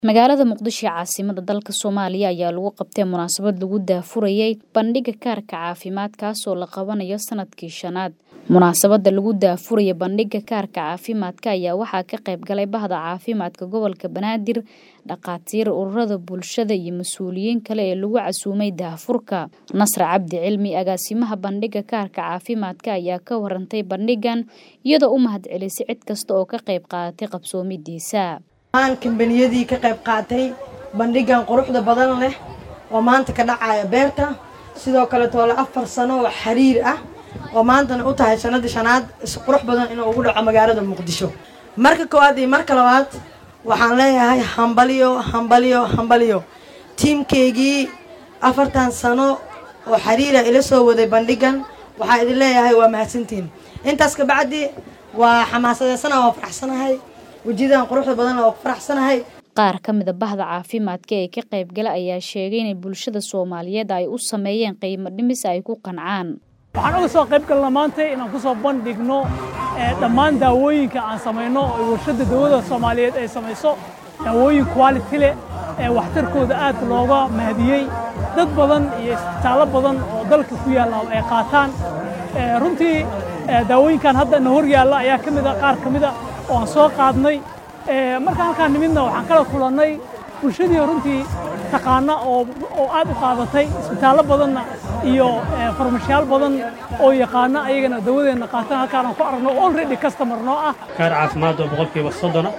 magaalada muqdisho ee caasimada dalka soomaaliya ayaa lagu qabtay munaasabad lagu daafurayay bandhiga kaarka caafimaad kaasoo la qabanayo sanadkii shanaad munaasabada lagu daafuraya bandhiga kaarka caafimaadka ayaa waxaa ka qayb galay bahda caafimaadka gobolka banaadir dhakhaatiir ururada bulshada iyo mas-uuliyiin kale ee lagu casuumay daafurka nasre cabdi cilmi agaasimaha bandhiga kaarka caafimaadka ayaa ka warantay bandhigan iyadoo u mahadcelisay cid kasta oo ka qayb qaadatay qabsoomidiisa aan kambaniyadii ka qayb qaatay bandhigan quruxda badan leh oo maanta ka dhacaya beerta sidoo kale toole afar sano oo xiriir ah oo maantana u tahay sanadii shanaad isqurux badan inuu ugu dhaco magaalada muqdisho marka koowaad iyo marka labaad waxaan leeyahay hambaliyo hambaliyo hambaliyo tiimkaygii afartan sano oo xiriira ila soo waday bandhigan waxaa idin leeyahay waa mahadsantiin intaas kabacdi waa xamaasadeysana waa faraxsanahay wejiyadan quruxda badan oo faraxsanahay qaar ka mida bahda caafimaadka ee ka qaybgala ayaa sheegay inay bulshada soomaaliyeed ay u sameeyeen qiimo dhimis ay ku qancaan waxaan uga soo qayb galna maanta inaan ku soo bandhigno dhammaan daawooyinka aan samayno oo warshadda dawladda soomaaliyeed ay samayso daawooyin quality leh ee waxtarkooda aad looga mahadiyey dad badan iyo isbitaallo badan oo dalka ku yaalla ay qaataan runtii daawooyinkan hadda na hor yaalla ayaa ka mid a qaar ka mid a oo aan soo qaadnay markaan halkaan nimidna waxaan kala kulannay bulshadii runtii taqaana oo aad u qaadatay isbitaallo badanna iyo farmashayaal badan oo yaqaana ayagana dawadeenna qaatan halkaanaan ku aragno already customer noo ah kaar caafimaad oo boqolkiiba soddona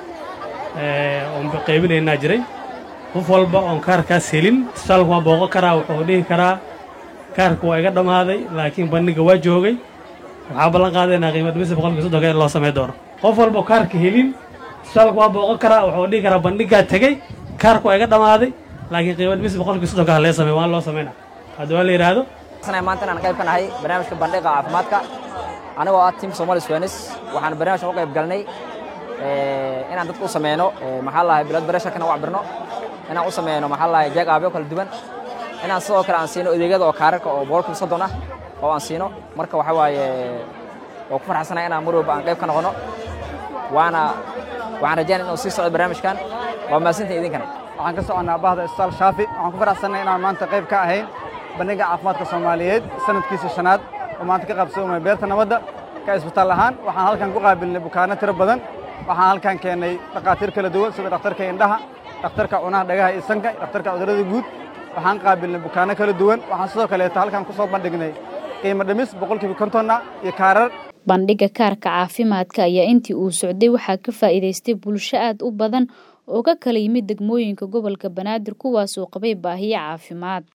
oon qaybinaynaa jiray qof walba oon kaarkaas helin isbitaalku waa booqo karaa wuxuu dhihi karaa kaarka waa iga dhammaaday laakiin bandhiga waa joogay waxaa ballan qaadaynaa qiimo dhimista boqolkiiba soddonka in loo samay doono qof walba kaarka helin isbitaalku waa booqon karaa wuxuu dhihi karaa bandhigaa tegey kaarku waa iga dhammaaday laakiin qiimo dhimista boqolkiiba soddonka lee samey waan loo samaynaa haddii waa la yidhaahdo maanta inaan qayb ka nahay barnaamijka bandhiga caafimaadka anigoo ah tiim somali swenis waxaan barnaamijkan u qayb galnay inaan dadka u sameyno maxaa lahay blood pressurekana u cabirno inaan u sameyno maxaa lahay jeeg aabyo kala duwan inaan sidoo kale aan siino adeegyada oo kaararka oo boqolkiiba soddon ah oo aan siino marka waxaa waaye waa ku farxsanahay inaan mar walba aan qayb ka noqono waana waxaan rajaynaya inuu sii socdo barnaamijkan waa mahadsantihin idinkana waxaan ka soconnaa bahda isbitaal shaafi waxaan ku faraxsannahay inaan maanta qayb ka ahayn bandhiga caafimaadka soomaaliyeed sanadkiisa shanaad oo maanta ka qaabsoomaya beerta nabadda ka isbitaal ahaan waxaan halkan ku qaabilnay bukaano tiro badan waxaan halkan keennay dhakhaatiir kala duwan sida dhakhtarka indhaha dhakhtarka cunaha dhagaha iyo sanka dhakhtarka cudurrada guud waxaan qaabilnay bukaano kala duwan waxaan sidoo kaleeto halkan ku soo bandhignay qiimo dhimis boqolkiiba kontonna iyo kaarar bandhiga kaarka caafimaadka ayaa intii uu socday waxaa ka faa'iidaystay bulsho aad u badan oo ka kala yimid degmooyinka gobolka banaadir kuwaas oo qabay baahiyo caafimaad